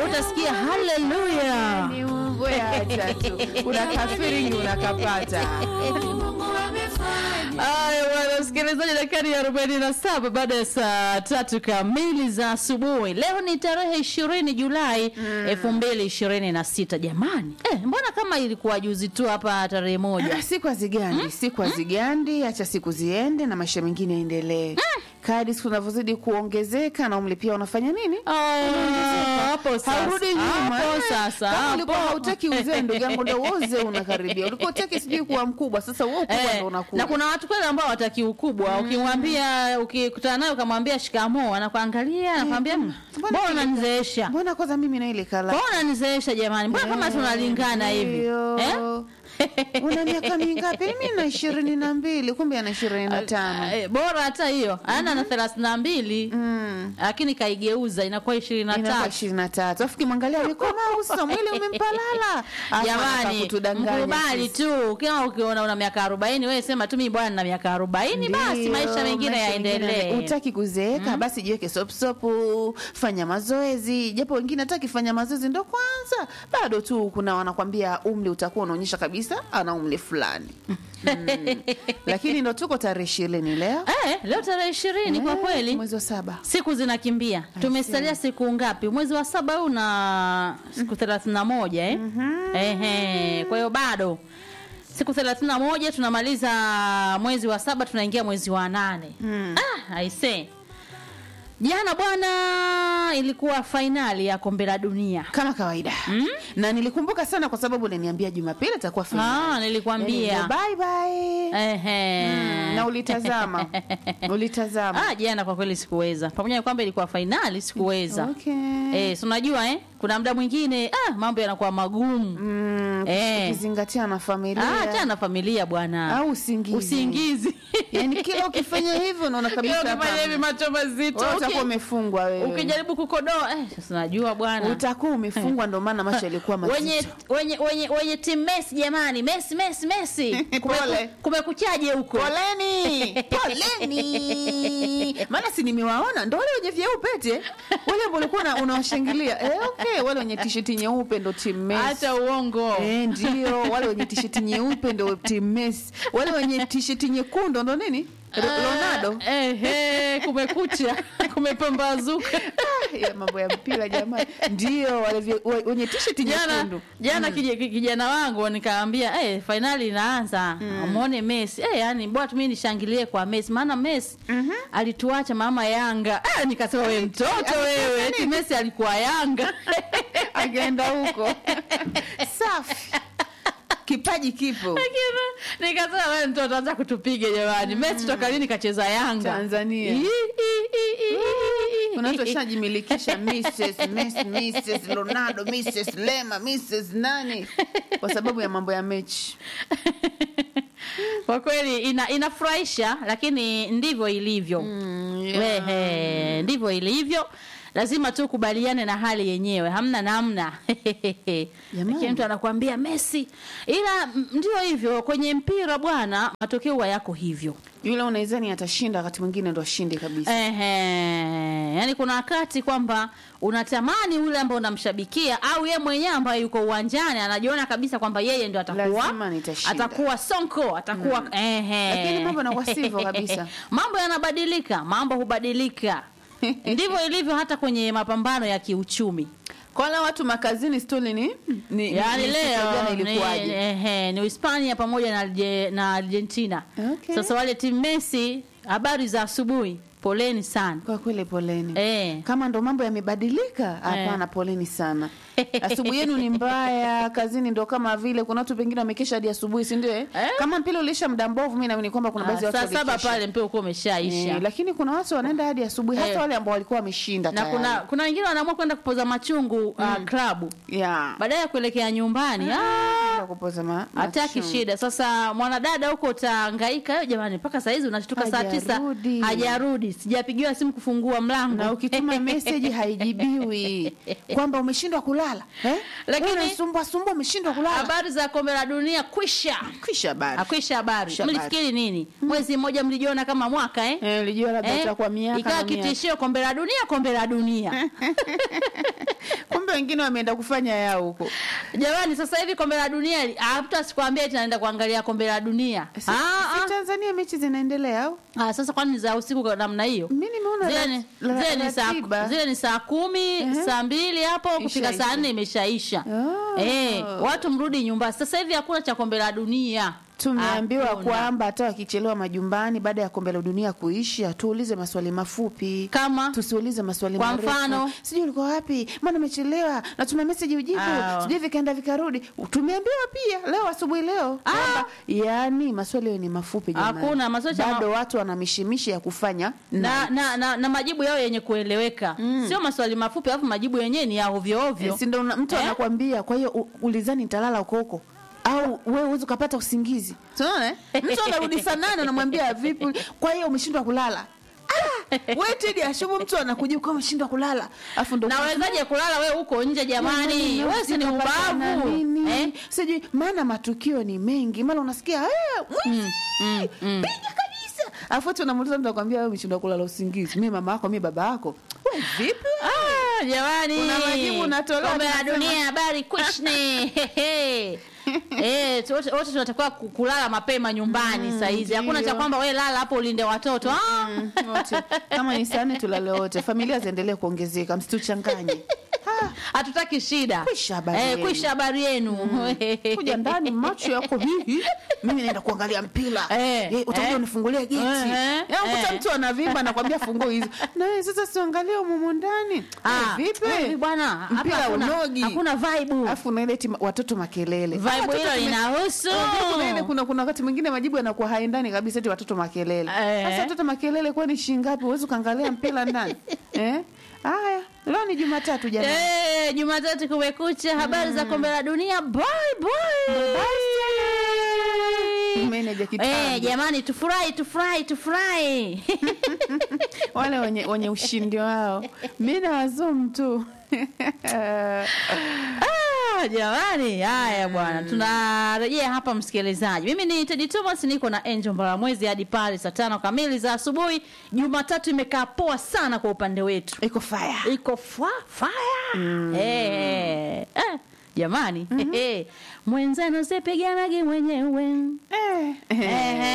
utasikia haleluya. Ni Mungu acha tu. Unakafiri unakapata. Aya bwana msikilizaji, dakika ya arobaini na saba baada ya saa tatu kamili za asubuhi. Leo ni tarehe ishirini Julai elfu mbili ishirini na sita. Jamani eh, mbona kama ilikuwa juzi tu hapa tarehe moja? siku hazigandi siku hazigandi acha siku ziende na maisha mengine yaendelee kadi siku zinavyozidi kuongezeka na umri pia unafanya nini Ah, hapo sasa. haurudi nyuma Hapo Eh, sasa. kama hapo. ulikuwa hautaki uzee ndugu yangu ndo uze unakaribia ulikuwa utaki sijui kuwa mkubwa sasa wewe ukubwa Eh, ndo unakuwa na kuna watu kweli ambao wataki ukubwa ukimwambia ukikutana naye ukamwambia shikamoo anakuangalia anakwambia "Mm, mbona mbona ile- unanizeesha mbona kwanza mimi na ile kala mbona unanizeesha jamani mbona kama tunalingana hivi Ndio. eh? una miaka mingapi mimi na ishirini na mbili kumbe ana ishirini na tano Eh, bora hata hiyo ana na thelathini na mbili Mm. lakini kaigeuza inakuwa ishirini na inakuwa tatu ishirini na tatu afu kimwangalia amekomaa uso mwili umempalala Afu anataka jamani kutudanganya mkubali sisi. tu kama ukiona una miaka arobaini wewe sema tu mimi bwana na miaka arobaini basi Ndio, maisha mengine maisha yaendelee Hutaki kuzeeka basi jiweke sopsopu, fanya mazoezi. Japo wengine hataki fanya mazoezi, ndo kwanza bado tu kuna wanakwambia umri utakuwa unaonyesha kabisa ana umri fulani mm. Lakini ndo tuko tarehe ishirini leo eh, leo tarehe ishirini kwa Eh, kweli mwezi wa saba siku zinakimbia tumesalia siku ngapi mwezi wa saba huu na siku thelathini na moja eh? Ehe, kwa hiyo bado siku thelathini na moja tunamaliza mwezi wa saba tunaingia mwezi wa nane ah, aise jana bwana ilikuwa fainali ya kombe la dunia kama kawaida na nilikumbuka sana kwa sababu uliniambia Jumapili itakuwa ah, finali. nilikwambia Yaani, bye bye. Ehe. Mm, na ulitazama ulitazama ah, jana kwa kweli sikuweza pamoja na kwamba ilikuwa fainali sikuweza Okay. Eh, si unajua eh? Kuna muda mwingine ah, mambo yanakuwa magumu. Mm, Eh. ukizingatia na familia Ah, hata na familia bwana. au usingizi Usingizi. yani kila ukifanya hivyo unaona kabisa Kila ukifanya hapa, hivi macho mazito. wewe uki- utakuwa umefungwa wewe Ukijaribu kukodoa eh, sasa najua bwana. utakuwa umefungwa ndo maana macho yalikuwa mazito Wenye wenye wenye wenye timu Messi jamani, Messi Messi Messi. Pole. Kumekuchaje huko? poleni poleni maana si nimewaona ndo wale wenye vyeupe eti eh? wale ambao ulikuwa una- unawashangilia eh, okay wale wenye tisheti nyeupe ndo timu Messi Acha uongo. Eh, ndio wale wenye tisheti nyeupe ndo timu Messi wale wenye tisheti nyekundu ndo nini Ro- Ronaldo Eh, eh, kumekucha. Kumepambazuka. Ah, ya mambo ya mpira jamani ndio wale vye- we- wenye tisheti jana nyekundu jana kije- kijana wangu nikaambia eh fainali inaanza muone Messi eh yani bora tu mimi nishangilie kwa Messi maana Messi alituacha mama Yanga ah, nikasema wewe mtoto wewe eti Messi alikuwa Yanga akaenda huko safi kipaji kipo Lakini, nikasema wewe mtoto anza kutupiga jamani Messi toka lini kacheza Yanga Tanzania. Ii, ii, ii, ii, ii. kuna watu washajimilikisha Mrs. Messi, Mrs. Ronaldo Mrs. Lema Mrs. nani kwa sababu ya mambo ya mechi kwa kweli ina, inafurahisha lakini ndivyo ilivyo yeah. Ehe, ndivyo ilivyo lazima tu kubaliane na hali yenyewe hamna namna lakini mtu anakuambia Messi ila m- ndio hivyo kwenye mpira bwana matokeo huwa yako hivyo yule unaizani atashinda wakati mwingine ndo ashinde kabisa Ehe, yani kuna wakati kwamba unatamani yule ambaye unamshabikia au ye mwenyewe ambaye yuko uwanjani anajiona kabisa kwamba yeye ndio atakuwa Lazima nitashinda. atakuwa sonko atakuwa ehe. Lakini mambo yanakuwa sivyo kabisa. mambo yanabadilika mambo hubadilika ndivyo ilivyo hata kwenye mapambano ya kiuchumi kwa wale watu makazini stori ni, ni yaani ni- siku ya leo jana ni, ilikuwaje ehe, ni Hispania pamoja na, Arge- na Argentina Okay. sasa wale timu Messi habari za asubuhi poleni sana kwa kweli poleni eh. kama ndo mambo yamebadilika hapana poleni sana asubuhi yenu ni mbaya kazini ndo kama vile kuna watu pengine wamekesha hadi asubuhi si ndio eh? Eh? kama mpira uliisha muda mbovu mi naamini kwamba kuna baadhi ya Ah, watu saa saba walikesha. pale mpira ukuwa umeshaisha Eh, lakini kuna watu wanaenda hadi asubuhi hata Eh. wale ambao walikuwa wameshinda na tayari. kuna kuna wengine wanaamua kwenda kupoza machungu uh, klabu yeah. baadaye ya kuelekea nyumbani ah, Kwenda kupoza ma- hataki machungu. shida sasa mwanadada huko utahangaika "Eh, jamani mpaka saa hizi unashtuka saa tisa Hajarudi. hajarudi sijapigiwa simu kufungua mlango na ukituma meseji haijibiwi kwamba umeshindwa kulala eh? Lakini- Wewe unasumbua sumbua umeshindwa kulala habari za kombe la dunia kwisha kisha habari akwisha habari Kwisha habari. mlifikiri nini mwezi mmoja mlijiona kama mwaka eh? eh, lijua labda Eh? itakuwa miaka ikawa na miaka. kitishio kombe la dunia kombe la dunia kumbe wengine wameenda kufanya yao huko jamani sasa hivi kombe la dunia li- hata sikwambia eti naenda kuangalia kombe la dunia si, Ah, si ah. tanzania mechi zinaendelea au Ah, sasa kwani ni za usiku kwa namna hiyo mi nimeona zile rat- ni, ra- zile ni saa ratiba. zile ni saa kumi saa mbili hapo kufika Ishaisha. saa nne imeshaisha Oh. eh, watu mrudi nyumbani sasa hivi hakuna cha kombe la dunia tumeambiwa Hakuna. kwamba hata wakichelewa majumbani baada ya kombe la dunia kuisha tuulize maswali mafupi kama tusiulize maswali Kwa marefu. mfano? sijui ulikuwa wapi mbona umechelewa natuma meseji ujibu Ah. sijui vikaenda vikarudi tumeambiwa pia leo asubuhi leo kwamba yani maswali hayo ni mafupi jamani. Hakuna, maswali ya ma- bado watu wana mishimishi ya kufanya na, na, na, na majibu yao yenye kueleweka sio maswali mafupi alafu majibu yenyewe ni ya ovyo ovyo Eh, si ndo una- mtu Eh? anakwambia kwa hiyo u- ulizani nitalala huko huko au wewe uwezi ukapata usingizi tunaona eh? mtu anarudi saa nane anamwambia vipi kwa hiyo umeshindwa kulala Ah, we tedi ashubu mtu anakujibu kama umeshindwa kulala alafu ndo nawezaje kulala we huko nje jamani wewe si ni ubavu eh? sijui maana matukio ni mengi mara unasikia "Eh, mwizi piga kabisa alafu ati unamuuliza mtu akwambia wewe umeshindwa kulala usingizi mi mama yako mi baba yako we vipi Ah, jamani Kuna majibu unatolewa, kombe la tunasema- dunia habari kwishne Hehe. Eh, tu- wote wote tunatakiwa ku- kulala mapema nyumbani saa hizi hakuna ndio. cha kwamba we lala hapo ulinde watoto ah. Mm, wote. kama ni saa nne tulale wote familia ziendelee kuongezeka msituchanganye Ah, hatutaki shida Kwisha habari eh, yenu. kwisha habari yenu kuja ndani macho yako hivi mimi naenda kuangalia mpira Eh, Eh, utakuja eh. unifungulia geti Eh, eh, kuta eh. mtu anavimba nakwambia funguo hizo na wewe sasa siangalia umumu ndani Ah, Eh, wewe vipi bwana hapa mpira hakuna- unogi hakuna vibe alafu unaileti ma- watoto makelele vibe Watoto hilo tume- linahusu Unajua kuna ile kuna kuna wakati mwingine majibu yanakuwa haendani kabisa eti watoto makelele Eh. sasa watoto makelele kwani shingapi huwezi ukaangalia mpira ndani eh haya leo ni jumatatu jamani Eh, Jumatatu kumekucha, habari za kombe la dunia. Bye bye. Meneja kitambo. Eh, jamani tufurahi tufurahi tufurahi. wale wenye, wenye ushindi wao mi na wazum tu Ah, jamani haya bwana tunarejea hapa msikilizaji mimi ni tedi thomas niko na angel mbaramwezi hadi pale saa tano kamili za asubuhi jumatatu imekaa poa sana kwa upande wetu iko faya iko fa fire eh, eh, jamani mwenzenu sipiganagi mwenyewe eh. Ehe.